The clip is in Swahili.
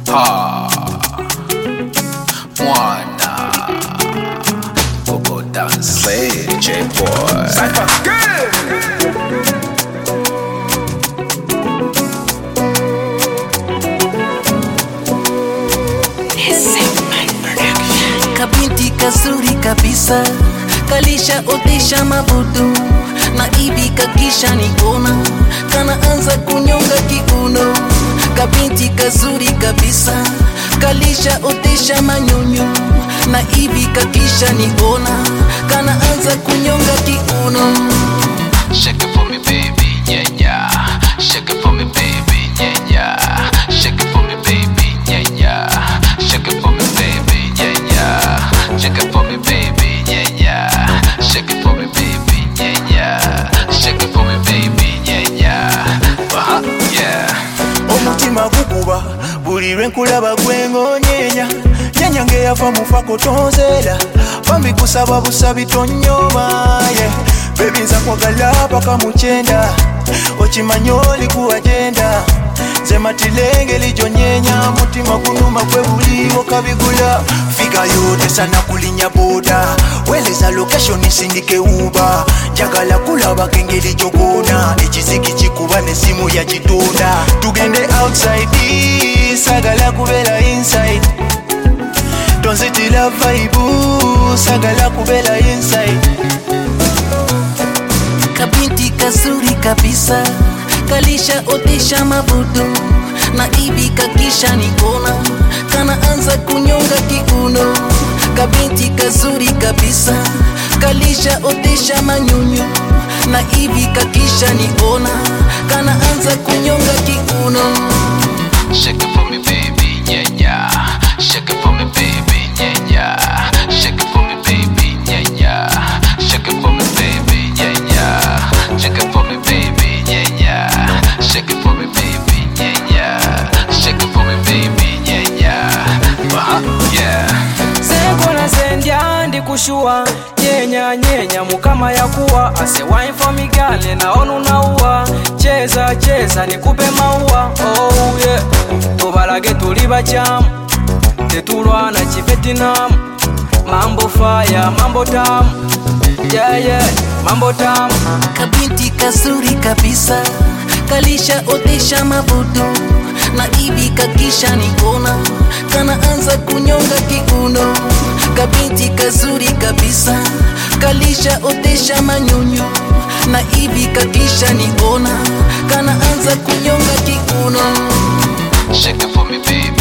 Ha. Mwana. Coco dance. Play J-boy. Cypher kabinti kazuri kabisa kalisha otesha mabudu na ibi kakisha nikona kanaanza kunyonga kiuno kabinti kazuri kabisa kalisha otesha manyonyo na ibi kakisha nikona kanaanza kunyonga kiuno Shake it for me, baby, yeah, yeah. Shake it for me, baby, yeah, yeah. Shake it for me, baby, yeah, yeah. Shake it for me, baby, yeah, yeah. Shake it for me, baby, yeah, yeah. Shake it for me, baby, yeah, yeah. Shake it for me, baby, yeah, yeah. Uh-huh, yeah. omutima gukuba buli lwe nkulaba gwengonyeenya nyenya ngeyava mufa kutonzeera bambi kusaba busabi tonyoma ye bebi nza kwagala paka mukyenda okimanye oli kuwajenda nze matilenge lijonyenya mutima gunuma gwe buliwo kabigula figayo tesana kulinya boda weleza location sindike uba njagala kulabako engeri gyogona ekiziki kikuba nesimu yakitunda tugende outside sagala kubeera inside tonzitira vaibu sagala kubeera inside kabinti kazuri kabisa kalisha otesha mabudu na ibi kakisha nikona kanaanza kunyonga kiuno kabinti kazuri kabisa kalisha otesha manyunyu na ibi kakisha nikona kanaanza kunyonga kiuno Shake it for me, baby, yeah, yeah. Shake it for me, baby, yeah, yeah. Shake it for me, baby, yeah, yeah. Shake it for me, baby, yeah, yeah. Shake it for me, baby, yeah, yeah. Shake it for me, baby, yeah, yeah. Shake it for me, baby, yeah, yeah. Uh-huh, yeah. senkola sendya ndikushuwa nyenya nyenya mukama yakuwa ase wine for me girl naona unauwa cheza cheza nikupe maua oh yeah tubalage tuli bachamu tetulwana kivetinamu mambo faya mambo tamu yeah, yeah. mambo tamu kabinti kazuri kabisa kalisha otesha mabudu na ibi kakisha nikona kanaanza kunyonga kiuno kabinti kazuri kabisa kalisha otesha manyunyu na ibi kakisha nikona kanaanza kunyonga kiuno Shake it for me, baby,